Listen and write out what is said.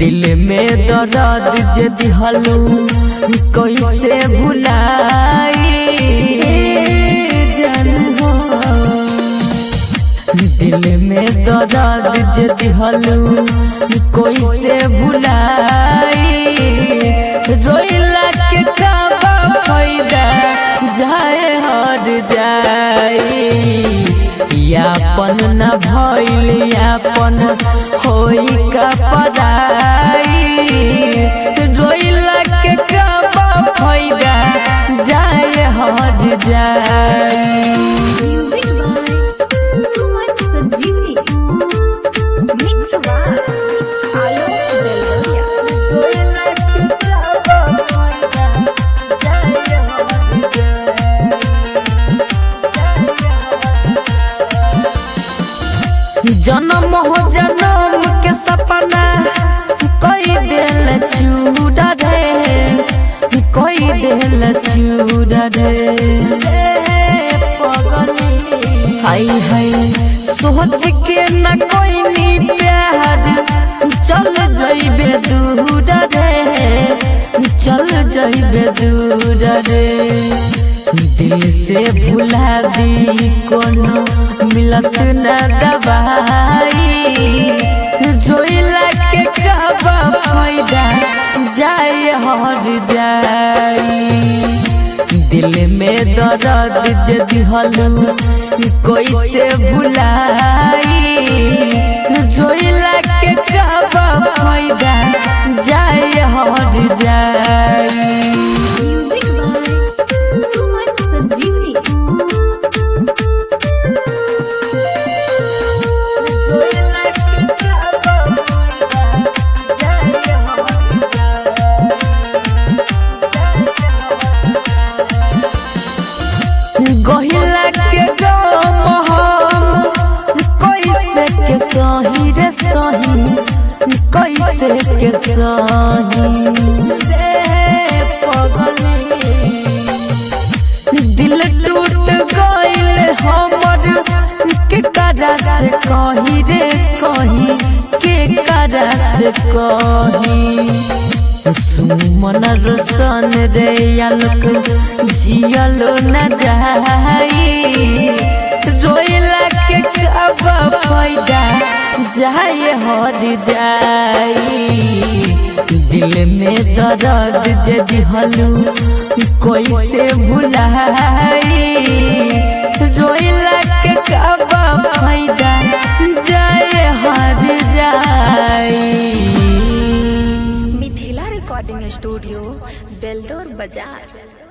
दिल में दर्द जे दिहलू कैसे भुलाई जानू दिल में दर्द जे दिहलू कैसे भुलाई रोइला के काबा फायदा जाए हर जाई यापन न भइल यापन होई का पराई रोइला के काबा फायदा जाए हर जाई Music by Suman Sanjeevani. Mix by Alok Belgaria. जन्म हो जन्म के सपना कोई दिल चूड़ा रे कोई दिल चूड़ा रे हाय हाय सोच के न कोई नी प्यार चल जाइबे दूर रे चल जाइबे दूर रे दिल से भुला दी कोनो मिलत न दवाई जोइला के कहबा फायदा जाए हर जाई दिल में दर्द जे दिहलू कैसे भुलाई जोइला के कहबा फायदा जाए हर जाई Music by Suman Sanjeevani. गहिला के गम हम कैसे के सही रे सही कैसे के सही रे पगली दिल टूट गइल हमर के करा से कही रे कही के करा से कही सुमन रोशन रे आलोक जियलो न जाई रोइला के कब फायदा जाए हर जाई दिल में दर्द जे दिहलू कैसे भुलाई रोइला के कब फायदा जाए हर जाई मिथिला रिकॉर्डिंग स्टूडियो बेलदौर बाजार